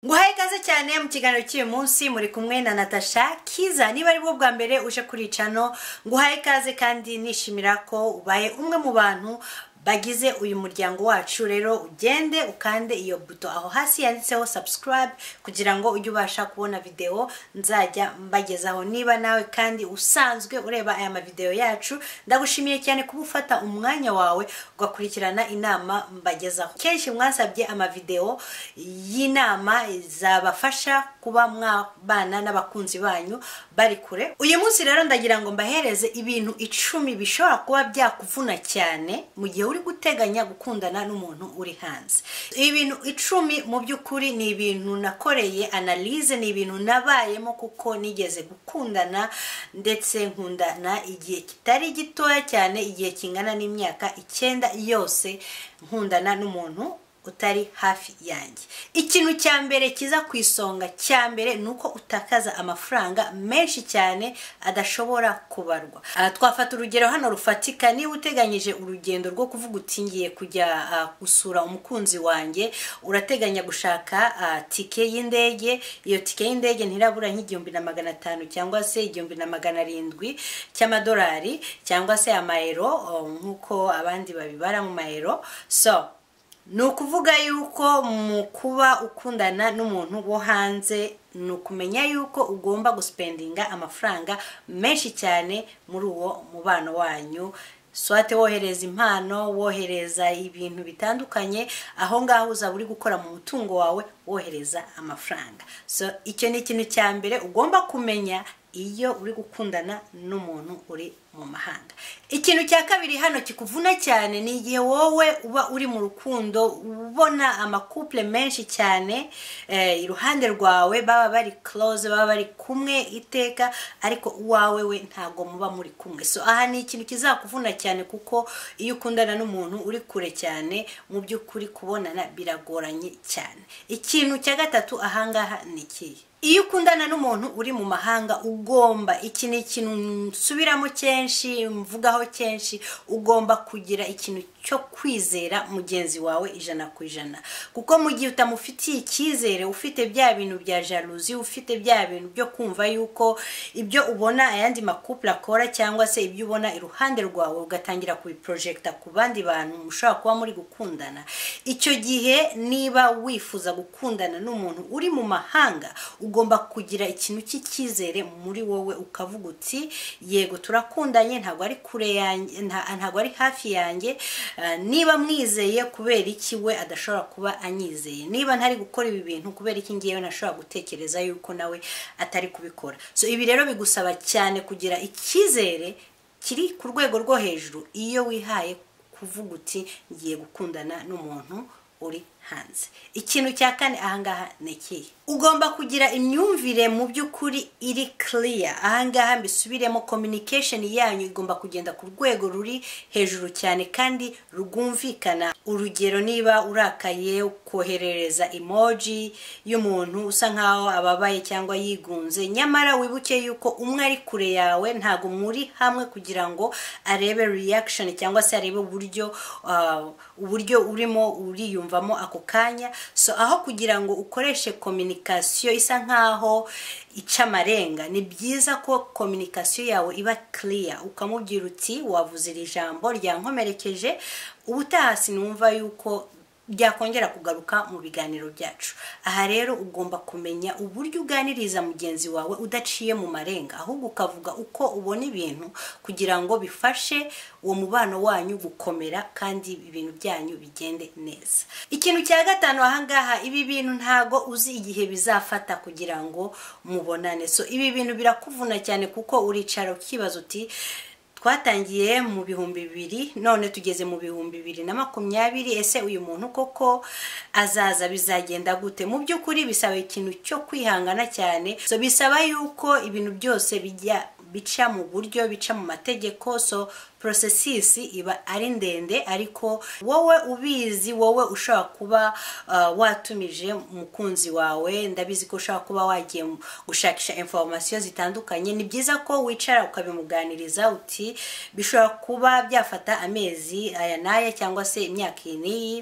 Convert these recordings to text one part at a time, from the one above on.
guhaye ikaze cyane mu kiganiro cy'uyu munsi muri kumwe na natasha kiza niba ari bwo bwa mbere uje kuri cano nguhaye ikaze kandi nishimira ko ubaye umwe mu bantu bagize uyu muryango wacu rero ugende ukande iyo buto aho hasi yanditseho subscribe kugira ngo ujye ubasha kubona video nzajya mbagezaho niba nawe kandi usanzwe ureba aya mavideo yacu ndagushimiye cyane kuba ufata umwanya wawe ugakurikirana inama mbagezaho kenshi mwasabye amavideo y'inama zabafasha kuba mwabana n'abakunzi banyu bari kure uyu munsi rero ndagira ngo mbahereze ibintu icumi bishobora kuba byakuvuna cyane mu gihe uri guteganya gukundana n'umuntu uri hanze ibintu icumi mu by'ukuri ni ibintu nakoreye analize ni ibintu nabayemo kuko nigeze gukundana ndetse nkundana igihe kitari gitoya cyane igihe kingana n'imyaka icyenda yose nkundana n'umuntu utari hafi yanjye ikintu cya mbere kiza ku isonga cya mbere ni uko utakaza amafaranga menshi cyane adashobora kubarwa Aha twafata urugero hano rufatika niba uteganyije urugendo rwo kuvuga uti ngiye kujya gusura umukunzi wanjye urateganya gushaka tike y'indege iyo tike y'indege ntirabura nk'igihumbi na magana atanu cyangwa se igihumbi na magana arindwi cy'amadolari cyangwa se amayero nk'uko abandi babibara mu mayero so ni ukuvuga yuko mu kuba ukundana n'umuntu wo hanze ni ukumenya yuko ugomba gusipendinga amafaranga menshi cyane muri uwo mubano wanyu swate wohereza impano wohereza ibintu bitandukanye aho ngaho uzaba uri gukora mu mutungo wawe wohereza amafaranga so icyo ni ikintu cya mbere ugomba kumenya iyo uri gukundana n'umuntu uri mu mahanga ikintu cya kabiri hano kikuvuna cyane ni igihe wowe uba uri mu rukundo ubona amakupule menshi cyane iruhande rwawe baba bari close baba bari kumwe iteka ariko uwawe we ntabwo muba muri kumwe so aha ni ikintu kizakuvuna cyane kuko iyo ukundana n'umuntu uri kure cyane mu by'ukuri kubonana biragoranye cyane ikintu cya gatatu ahangaha ni ikihe iyo ukundana n'umuntu uri mu mahanga ugomba iki ni ikintu nsubiramo kenshi mvugaho kenshi ugomba kugira ikintu cyo kwizera mugenzi wawe ijana ku ijana kuko mu gihe utamufitiye icyizere ufite bya bintu bya jaluzi ufite bya bintu byo kumva yuko ibyo ubona ayandi makupure akora cyangwa se ibyo ubona iruhande rwawe ugatangira kubiporojegita ku bandi bantu mushobora kuba muri gukundana icyo gihe niba wifuza gukundana n'umuntu uri mu mahanga ugomba kugira ikintu cy'icyizere muri wowe ukavuga uti yego turakundanye ntabwo ari kure yanjye ntabwo ari hafi yanjye niba mwizeye kubera iki we adashobora kuba anyizeye niba ntari gukora ibi bintu kubera iki ngiyewe nashobora gutekereza yuko nawe atari kubikora so ibi rero bigusaba cyane kugira icyizere kiri ku rwego rwo hejuru iyo wihaye kuvuga uti ngiye gukundana n'umuntu uri hanze ikintu cya kane ahangaha ni ikihe ugomba kugira imyumvire mu by'ukuri iri kiriya ahangaha mbisubiremo kominikesheni yanyu igomba kugenda ku rwego ruri hejuru cyane kandi rwumvikana urugero niba urakaye koherereza emoji y'umuntu usa nkaho ababaye cyangwa yigunze nyamara wibuke yuko umwe ari kure yawe ntabwo muri hamwe kugira ngo arebe reaction cyangwa se arebe uburyo uburyo urimo uriyumvamo ako kanya so aho kugira ngo ukoreshe kominikasiyo isa nkaho ica amarenga ni byiza ko kominikasiyo yawe iba kiriya ukamubwira uti wavuze iri jambo ryankomerekeje ubutaha sinumva yuko byakongera kugaruka mu biganiro byacu aha rero ugomba kumenya uburyo uganiriza mugenzi wawe udaciye mu marenga ahubwo ukavuga uko ubona ibintu kugira ngo bifashe uwo mubano wanyu gukomera kandi ibintu byanyu bigende neza ikintu cya gatanu ahangaha ibi bintu ntago uzi igihe bizafata kugira ngo mubonane so ibi bintu birakuvuna cyane kuko uricara ukibaza uti twatangiye mu bihumbi bibiri none tugeze mu bihumbi bibiri na makumyabiri ese uyu muntu koko azaza bizagenda gute mu by'ukuri bisaba ikintu cyo kwihangana cyane so bisaba yuko ibintu byose bijya bica mu buryo bica mu mategeko so porosesisi iba ari ndende ariko wowe ubizi wowe ushobora kuba uh, watumije umukunzi wawe ndabizi ko ushobora kuba wagiye gushakisha informasiyo zitandukanye ni byiza ko wicara ukabimuganiriza uti bishobora kuba byafata amezi aya n'aya cyangwa se imyaka iyi n'iyi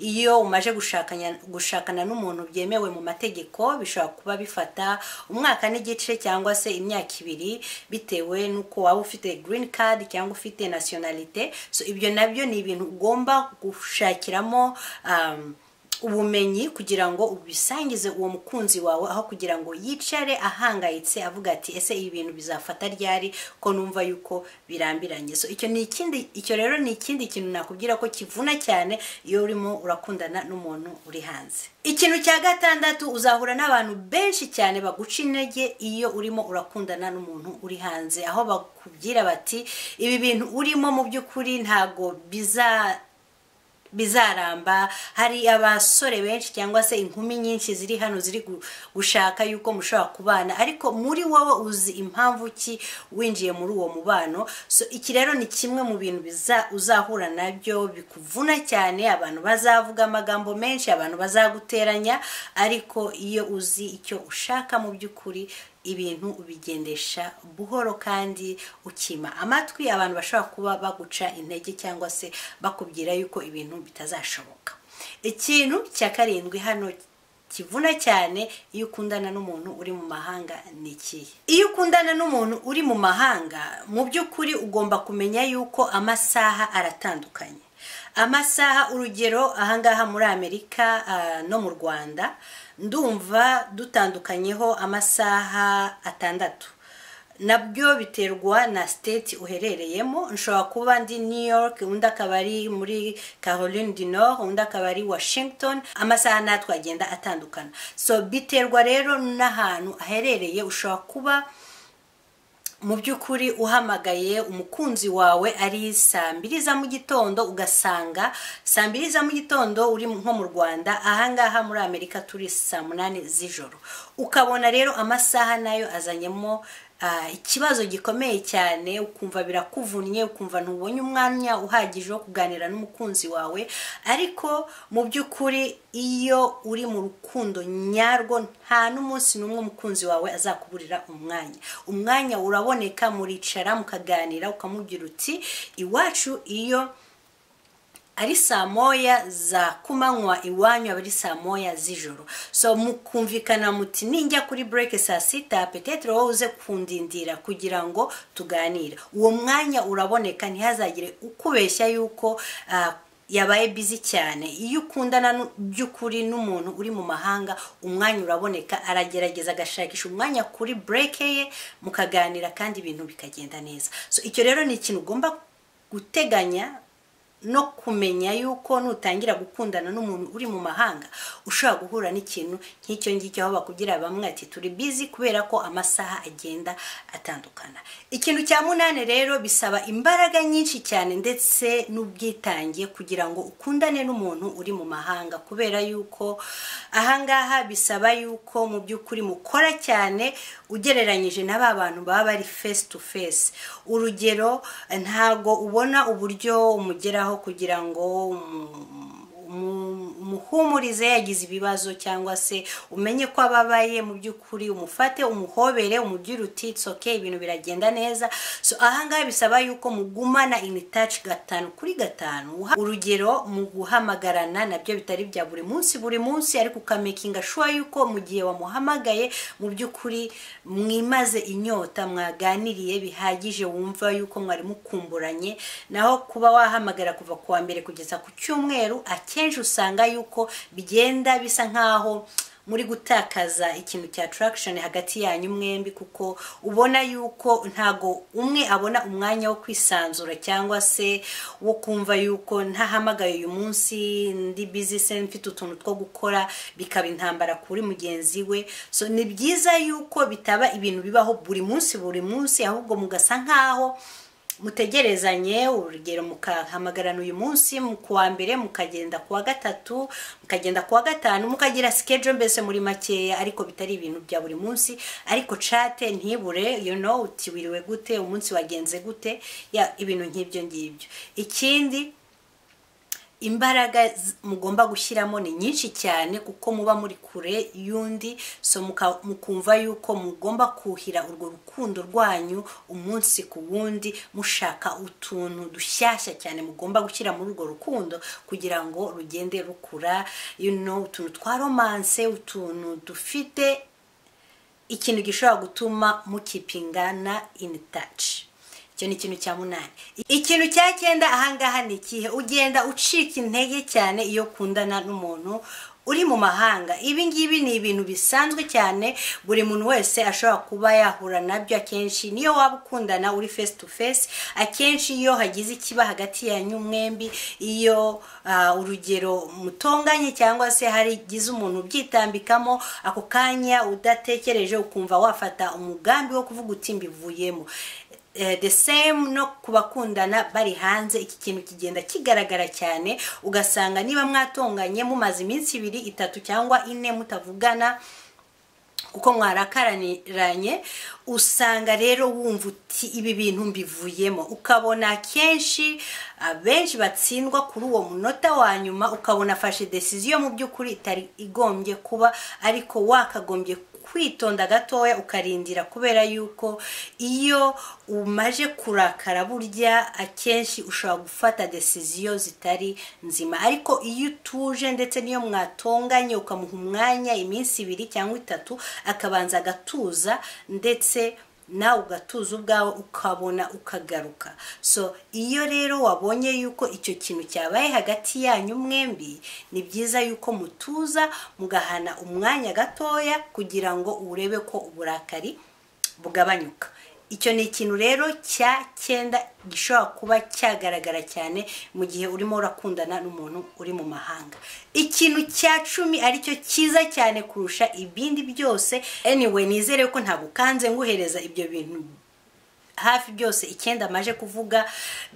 iyo umaje gushakanya- gushakana n'umuntu byemewe mu mategeko bishobora kuba bifata umwaka n'igice cyangwa se imyaka ibiri bitewe n'uko waba ufite green card cyangwa ufite nationalite so ibyo nabyo ni ibintu ugomba gushakiramo um, ubumenyi kugira ngo ubisangize uwo mukunzi wawe aho kugira ngo yicare ahangayitse avuga ati ese ibi bintu bizafata ryari ko numva yuko birambiranye so icyo ni ikindi icyo rero ni ikindi kintu nakubwira ko kivuna cyane iyo urimo urakundana n'umuntu uri hanze ikintu cya gatandatu uzahura n'abantu benshi cyane baguca intege iyo urimo urakundana n'umuntu uri hanze aho bakubwira bati ibi bintu urimo mu by'ukuri ntabwo biza bizaramba hari abasore benshi cyangwa se inkumi nyinshi ziri hano ziri gu- gushaka yuko mushobora kubana ariko muri wowe uzi impamvu ki winjiye muri uwo mubano so iki rero ni kimwe mu bintu biza uzahura nabyo bikuvuna cyane abantu bazavuga amagambo menshi abantu bazaguteranya ariko iyo uzi icyo ushaka mu by'ukuri ibintu ubigendesha buhoro kandi ukima amatwi abantu bashobora kuba baguca intege cyangwa se bakubwira yuko ibintu bitazashoboka ikintu cya karindwi hano kivuna cyane iyo ukundana n'umuntu uri mu mahanga ni ikihe iyo ukundana n'umuntu uri mu mahanga mu by'ukuri ugomba kumenya yuko amasaha aratandukanye amasaha urugero ahangaha muri amerika ah, no mu rwanda ndumva dutandukanyeho amasaha atandatu nabyo biterwa na state uherereyemo nshobora kuba ndi new york undi akaba ari muri caroline du nord undi akaba ari washington amasaha natwe agenda atandukana so biterwa rero n'ahantu aherereye ushobora kuba mu by'ukuri uhamagaye umukunzi wawe ari saa mbiri za mu gitondo ugasanga saa mbiri za mu gitondo uri nko mu rwanda ahangaha muri amerika turi saa munani z'ijoro ukabona rero amasaha nayo azanyemo ah, ikibazo gikomeye cyane ukumva birakuvunnye ukumva ntubonye umwanya uhagije wo kuganira n'umukunzi wawe ariko mu by'ukuri iyo uri mu rukundo nyarwo nta n'umunsi n'umwe umukunzi wawe azakuburira umwanya umwanya uraboneka muricara mukaganira ukamubwira uti iwacu iyo ari saa moya za kumanywa iwanyu aba ari saa moya z'ijoro so mukumvikana muti ninjya kuri bureke saa sita petetero wowe uze kundindira kugira ngo tuganire uwo mwanya uraboneka ntihazagire ukubeshya yuko ah, yabaye bizi cyane iyo ukundana nu- by'ukuri n'umuntu uri mu mahanga umwanya uraboneka aragerageza agashakisha umwanya kuri bureke ye mukaganira kandi ibintu bikagenda neza so icyo rero ni ikintu ugomba guteganya no kumenya yuko nutangira gukundana n'umuntu uri mu mahanga ushobora guhura n'ikintu nk'icyo ngicyo aho bakubwira bamwe ati turi bizi kubera ko amasaha agenda atandukana ikintu cya munani rero bisaba imbaraga nyinshi cyane ndetse n'ubwitange kugira ngo ukundane n'umuntu uri mu mahanga kubera yuko ahangaha bisaba yuko mu by'ukuri mukora cyane ugereranyije na ba bantu baba bari face to face urugero ntabwo ubona uburyo umugeraho kugira ngo umu- umu- umuhumurize yagize ibibazo cyangwa se umenye ko ababaye mu by'ukuri umufate umuhobere umubwire uti "It's okay ibintu biragenda neza so ahangaha bisaba yuko mugumana in touch gatanu kuri gatanu Uha- urugero mu guhamagarana nabyo bitari bya buri munsi buri munsi ariko ukamekinga shuwa yuko mu gihe wamuhamagaye mu by'ukuri mwimaze inyota mwaganiriye bihagije wumva yuko mwari mukumburanye naho kuba wahamagara kuva ku wa mbere kugeza ku cyumweru akenshi usanga yuko bigenda bisa nk'aho muri gutakaza ikintu cya attraction hagati yanyu mwembi kuko ubona yuko ntago umwe abona umwanya wo kwisanzura cyangwa se wo kumva yuko ntahamagaye uyu munsi ndi busy se mfite utuntu two gukora bikaba intambara kuri mugenzi we so ni byiza yuko bitaba ibintu bibaho buri munsi buri munsi ahubwo mugasa nk'aho mutegerezanye urugero mukahamagarana uyu munsi mu kuwa mbere mukagenda kuwa gatatu mukagenda kuwa gatanu mukagira sikejo mbese muri makeya ariko bitari ibintu bya buri munsi ariko cate ntibure you know uti wiriwe gute umunsi wagenze gute ya ibintu nk'ibyo ngibyo ikindi imbaraga z- mugomba gushyiramo ni nyinshi cyane kuko muba muri kure y'undi so muka- mukumva yuko mugomba kuhira urwo rukundo rwanyu umunsi ku wundi mushaka utuntu dushyashya cyane mugomba gushyira muri urwo rukundo kugira ngo rugende rukura you know, utuntu twa romanse utuntu dufite ikintu gishobora gutuma mukipingana in touch icyo ni ikintu cya munani ikintu cya cyenda ahangaha ni ikihe ugenda ucika intege cyane iyo ukundana n'umuntu uri mu mahanga ibi ngibi ni ibintu bisanzwe cyane buri muntu wese ashobora kuba yahura nabyo akenshi niyo waba ukundana uri face to face akenshi iyo hagize ikiba hagati yanyu mwembi iyo ah, urugero mutonganye cyangwa se harigize umuntu ubyitambikamo ako kanya udatekereje ukumva wafata umugambi wo kuvuga uti mbivuyemo Eh, the same no ku bakundana bari hanze iki kintu kigenda kigaragara cyane ugasanga niba mwatonganye mumaze iminsi ibiri itatu cyangwa ine mutavugana kuko mwarakaranye usanga rero wumva uti ibi bintu mbivuyemo ukabona akenshi abenshi batsindwa kuri uwo munota wa nyuma ukabona afashe desiziyo mu by'ukuri itari igombye kuba ariko wakagombye kwitonda gatoya ukarindira kubera yuko iyo umaje kurakara burya akenshi ushobora gufata desiziyo zitari nzima ariko iyo utuje ndetse n'iyo mwatonganye ukamuha umwanya iminsi ibiri cyangwa itatu akabanza agatuza ndetse nawe ugatuza ubwawe ukabona ukagaruka so iyo rero wabonye yuko icyo kintu cyabaye hagati yanyu mwembi ni byiza yuko mutuza mugahana umwanya gatoya kugira ngo urebe ko uburakari bugabanyuka icyo ni ikintu rero cya cyenda gishobora kuba cyagaragara cyane mu gihe urimo urakundana n'umuntu uri mu mahanga ikintu cya cumi aricyo cyiza cyane kurusha ibindi byose anyway nizere ko ntagukanze nguhereza ibyo bintu hafi byose icyenda amaje kuvuga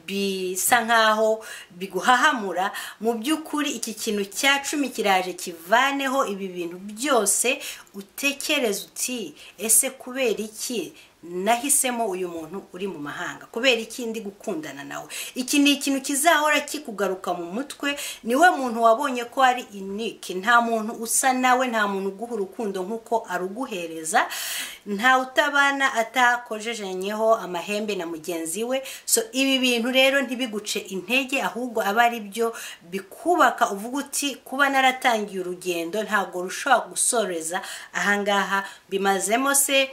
bisa nkaho biguhahamura mu by'ukuri iki kintu cya cumi kiraje kivaneho ibi bintu byose utekereza uti ese kubera iki nahisemo uyu muntu uri mu mahanga kubera iki ndi gukundana nawe iki ni ikintu kizahora kikugaruka mu mutwe niwe muntu wabonye ko ari inike nta muntu usa nawe nta muntu uguha urukundo nk'uko aruguhereza nta utabana atakojejenyeho amahembe na mugenzi we so ibi bintu rero ntibiguce intege ahubwo aba ari byo bikubaka uvuga uti kuba naratangiye urugendo ntabwo rushobora gusoreza ahangaha bimazemo se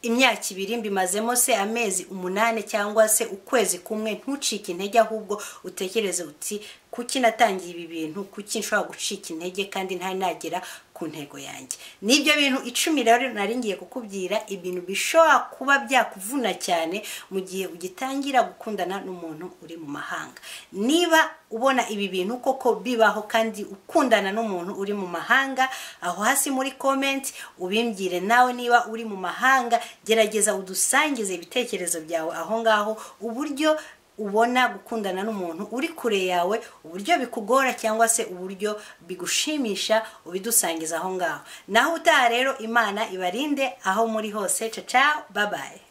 imyaka ibiri mbimazemo se amezi umunani cyangwa se ukwezi kumwe ntucike intege ahubwo utekereze uti kuki natangiye ibi bintu kuki nshobora gucika intege kandi ntari nagera ku ntego yanjye nibyo bintu icumi rero nari ngiye kukubwira ibintu bishobora kuba byakuvuna cyane mu gihe ugitangira gukundana n'umuntu uri mu mahanga niba ubona ibi bintu koko bibaho kandi ukundana n'umuntu uri mu mahanga aho hasi muri komenti ubimbwire nawe niba uri mu mahanga gerageza udusangize ibitekerezo byawe aho ngaho uburyo ubona gukundana n'umuntu uri kure yawe uburyo bikugora cyangwa se uburyo bigushimisha ubidusangiza aho ngaho naho utaha rero imana ibarinde aho muri hose caca babaye